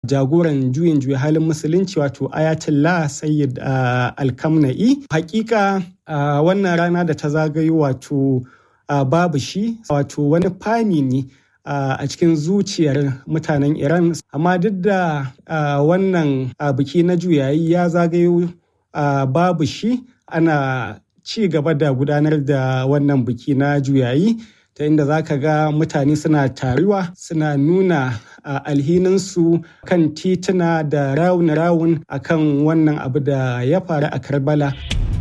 jagoran juyin juya halin musulunci wato ayatollah sayyid alkamna'i hakika wannan rana da ta zagayo wato babu shi wato wani fami ne a cikin zuciyar mutanen iran amma duk da wannan biki na juyayi ya zagayo babu shi ana ci gaba da gudanar da wannan biki na juyayi ta inda za ka ga mutane suna taruwa suna nuna alhininsu kan tituna da rawun-rawun akan wannan abu da ya faru a karbala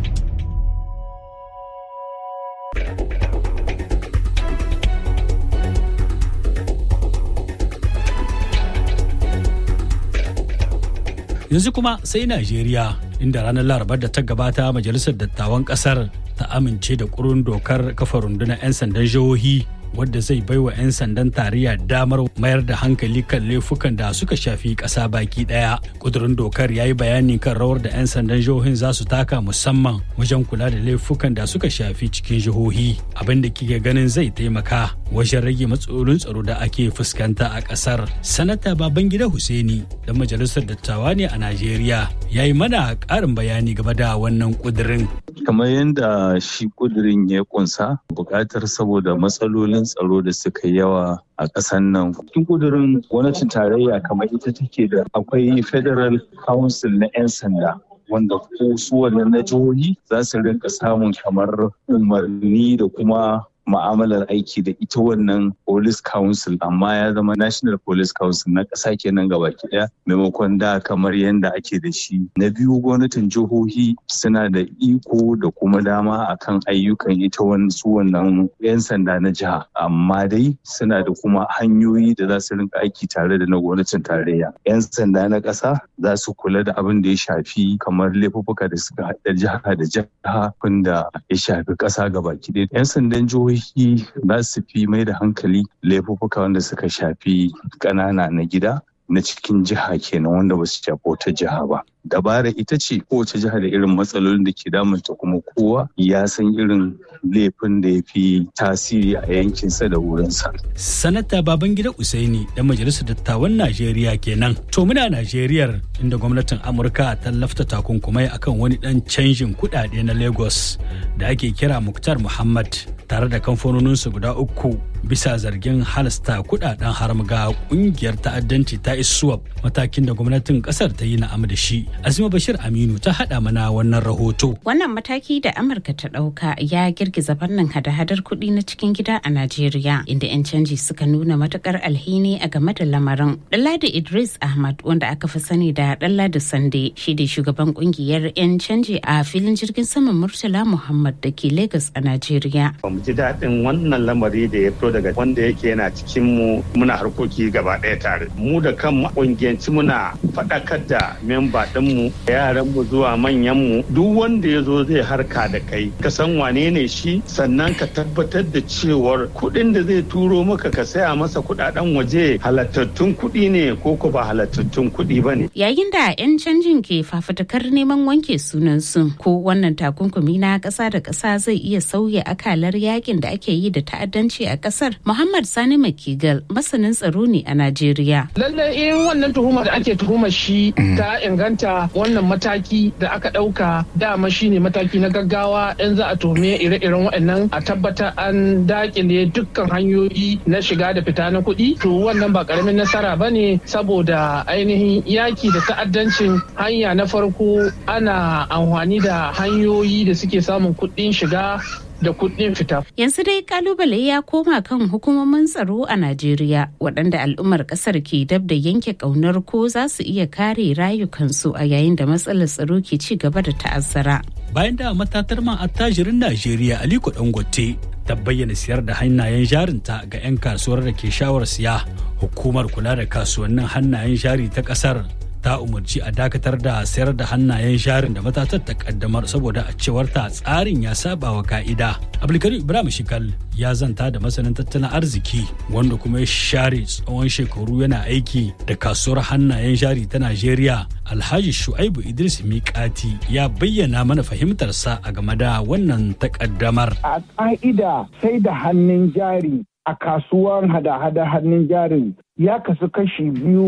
yanzu kuma sai najeriya inda ranar larabar da ta gabata majalisar dattawan kasar ta amince da kurun dokar kafa rundunar 'yan sandan jihohi wadda zai baiwa 'yan sandan tarayya damar mayar da hankali kan laifukan da suka shafi ƙasa baki ɗaya. Kudurin dokar ya yi bayani kan rawar da 'yan sandan jihohin za su taka musamman wajen kula da laifukan da suka shafi cikin jihohi abin da kike ganin zai taimaka wajen rage matsalolin tsaro da ake fuskanta a ƙasar. Sanata Babangida Hussaini da majalisar dattawa ne a Najeriya ya yi mana ƙarin bayani game da wannan kudirin. Kamar yadda shi kudirin ya kunsa buƙatar saboda matsalolin tsaro da suka yawa a ƙasar nan. Cikin kudurin gwamnatin tarayya kamar ita take da akwai Federal Council na 'yan sanda. wanda ko su wannan na jihohi za su rinka samun kamar umarni da kuma ma'amalar aiki da ita wannan police council amma ya zama national police council na ƙasa kenan gaba ɗaya maimakon da kamar yadda ake da shi na biyu gwamnatin jihohi suna da iko da kuma dama akan ayyukan ita su wannan 'yan sanda na jiha amma dai suna da kuma hanyoyi da za su rinka aiki tare da na gwamnatin tarayya 'yan sanda na ƙasa za su kula da abin da ya shafi kamar laifuffuka da suka haɗa jiha da jiha da ya shafi ƙasa gaba ɗaya 'yan sandan jihohi jihohi za su fi mai da hankali laifuffuka wanda suka shafi ƙanana na gida na cikin jiha kenan wanda ba su shafi wata jiha ba. Dabara ita ce kowace jiha da irin matsalolin da ke damunta kuma kowa ya san irin laifin da ya fi tasiri a yankinsa da wurinsa. Sanata Babangida Usaini da Majalisar Dattawan Najeriya kenan. To muna Najeriyar inda gwamnatin Amurka ta lafta takunkumai akan wani dan canjin kuɗaɗe na Lagos da ake kira Muktar Muhammad tare da kamfanoninsu guda uku bisa zargin halasta kudaden haram ga kungiyar ta'addanci ta iswap matakin da gwamnatin kasar ta yi na'am da shi azima bashir aminu ta hada mana wannan rahoto wannan mataki da amurka ta dauka ya girgiza fannin hada-hadar kuɗi na cikin gida a najeriya inda 'yan canji suka nuna matukar alhini a game da lamarin dalladi idris ahmad wanda aka fi sani da dalladi sande shi da shugaban kungiyar 'yan canji a filin jirgin saman murtala muhammad da ke lagos a najeriya ji daɗin wannan lamari da ya fito daga wanda yake yana cikin mu muna harkoki gaba ɗaya tare mu da kan ƙungiyanci muna faɗakar da memba ɗinmu yaran mu zuwa manyan mu duk wanda ya zo zai harka da kai ka san wane ne shi sannan ka tabbatar da cewar kuɗin da zai turo maka ka saya masa kuɗaɗen waje halattattun kuɗi ne ko ko ba halattattun kuɗi ba ne. yayin da 'yan canjin ke fafutukar neman wanke sunansu ko wannan takunkumi na ƙasa da ƙasa zai iya sauya akalar yakin da ake yi da ta'addanci a kasar muhammad sani makigal masanin tsaro ne a najeriya lallai in wannan tuhumar da ake tuhumar shi ta inganta wannan mataki da aka ɗauka dama shine mataki na gaggawa in za a tuhume ire-iren waɗannan a tabbata an dakile dukkan hanyoyi na shiga da fita na kuɗi to wannan ba ƙaramin nasara ba ne saboda ainihin yaki da ta'addancin hanya na farko ana amfani da hanyoyi da suke samun kuɗin shiga da kuɗin fita. Yanzu dai kalubale ya koma kan hukumomin tsaro a Najeriya waɗanda al'ummar ƙasar ke dab da yanke ƙaunar ko za su iya kare rayukansu a yayin da matsalar tsaro ke ci gaba da ta'azzara. Bayan da matatar man attajirin Najeriya Aliko Dangote ta bayyana siyar da hannayen jarinta ga 'yan kasuwar da ke shawar siya hukumar kula da kasuwannin hannayen jari ta ƙasar ta umarci a dakatar da sayar da hannayen jarin da matatar ta kaddamar saboda a cewar ta tsarin ya saba wa ka'ida. Abdulkarim Ibrahim Shikal ya zanta da masanin tattalin arziki wanda kuma ya share tsawon shekaru yana aiki da kasuwar hannayen jari ta Najeriya. Alhaji Shu'aibu Idris Mikati ya bayyana mana fahimtarsa a game da wannan takaddamar. A ka'ida sai da hannun jari a kasuwar hada-hada hannun jarin ya kasu kashi biyu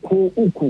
ko uku